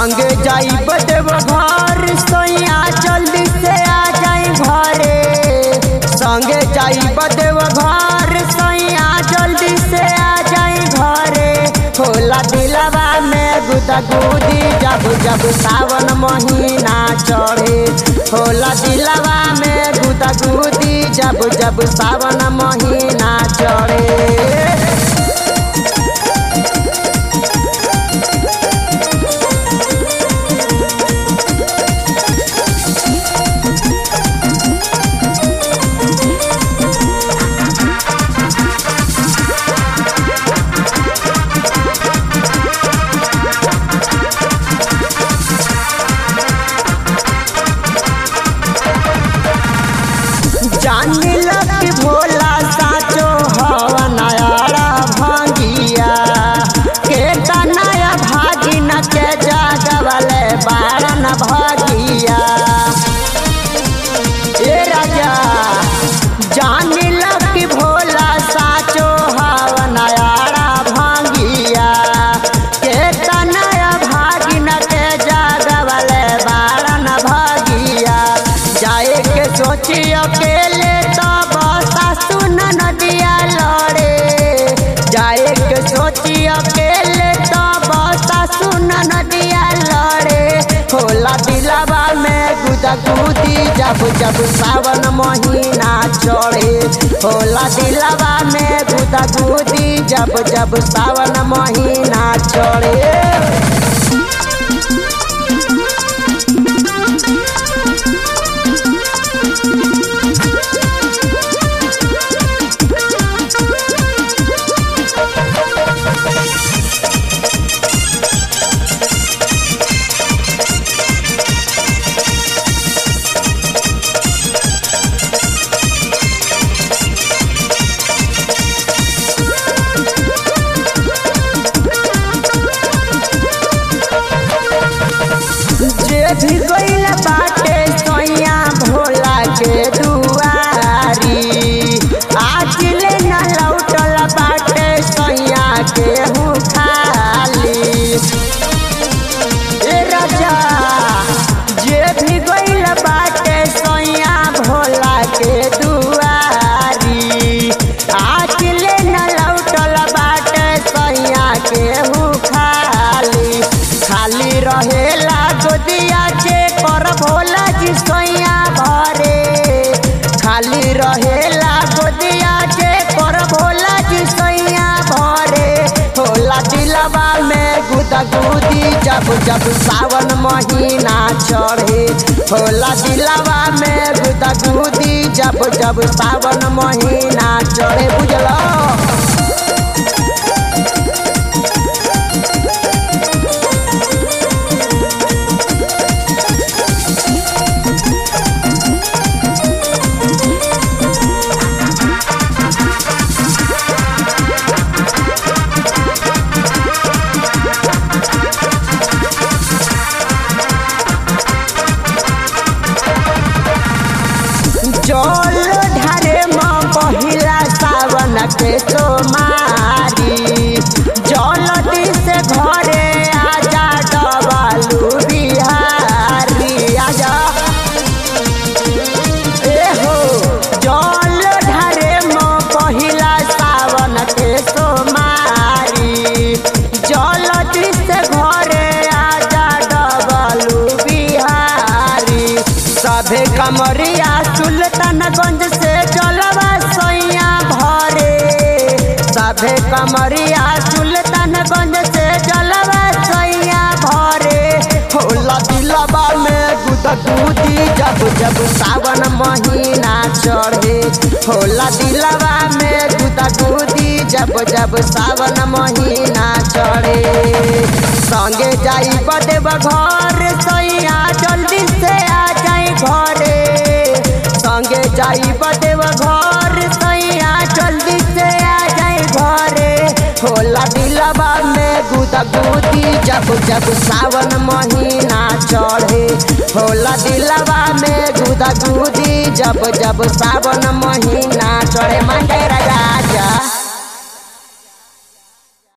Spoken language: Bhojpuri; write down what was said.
संगे जाई बदेव घर सैया जल्दी से आ जाई घरे संगे जाई बदेव घर सैया जल्दी से आ जाई घरे होला दिलवा में गुदा गुदी जब जब सावन महीना चढ़े होला दिलवा में गुदा गुदी जब जब सावन महीना चढ़े जानी लग भोला साचो हवा नयारा भांगिया के नया भागी न के जागवले बारन भागिया ए राजा जानी लग भोला साचो हवा नयारा भांगिया के नया भागी न के जागवले बारन भागिया जाए के सोची अकेले तब सासु नदिया लड़े जाए के सोची अकेले तब सासु नदिया लड़े होला दिलावा में गुदा गुदी जब जब सावन महीना चढ़े होला दिलावा में गुदा गुदी जब जब सावन महीना चढ़े जे भी गइल बाटे सैया भोला के दुआरी आज ले न लौटल बाटे सैया के हूँ खाली ए राजा जे भी गइल बाटे सैया भोला के दुआरी आज ले न लौटल बाटे सैया के हूँ खाली खाली रहेला गोदिया जे कर भोला जी सैया भरे खाली रहेला गोदिया जे कर भोला जी सैया भरे होला दिलवा में गुदा गुदी जब जब सावन महीना चढ़े होला दिलवा में गुदा गुदी जब जब सावन महीना चढ़े बुझलो जल ढारे माँ पहिला सावन के सोमारी जल से घरे आजा डबालू बिहारी आजा ए हो जल ढारे माँ पहिला सावन के सोमारी जल से घरे आजा डबालू बिहारी सभे कमरिया सुल्तानगंज से जलवा सैया भरे सभे कमरिया सुल्तानगंज से जलवा सैया भरे होला दिलवा में गुदगुदी जब जब सावन महीना चढ़े होला दिलवा में गुदगुदी जब जब सावन महीना चढ़े संगे जाई बदेव घर सैया जल्दी से आ जाई घरे संगे जाई बदेव घर सैया जल्दी से आ जाई घरे होला दिलवा में गुदा गुदी जब जब सावन महीना चढ़े होला दिलवा में गुदा गुदी जब जब सावन महीना चढ़े मंडे राजा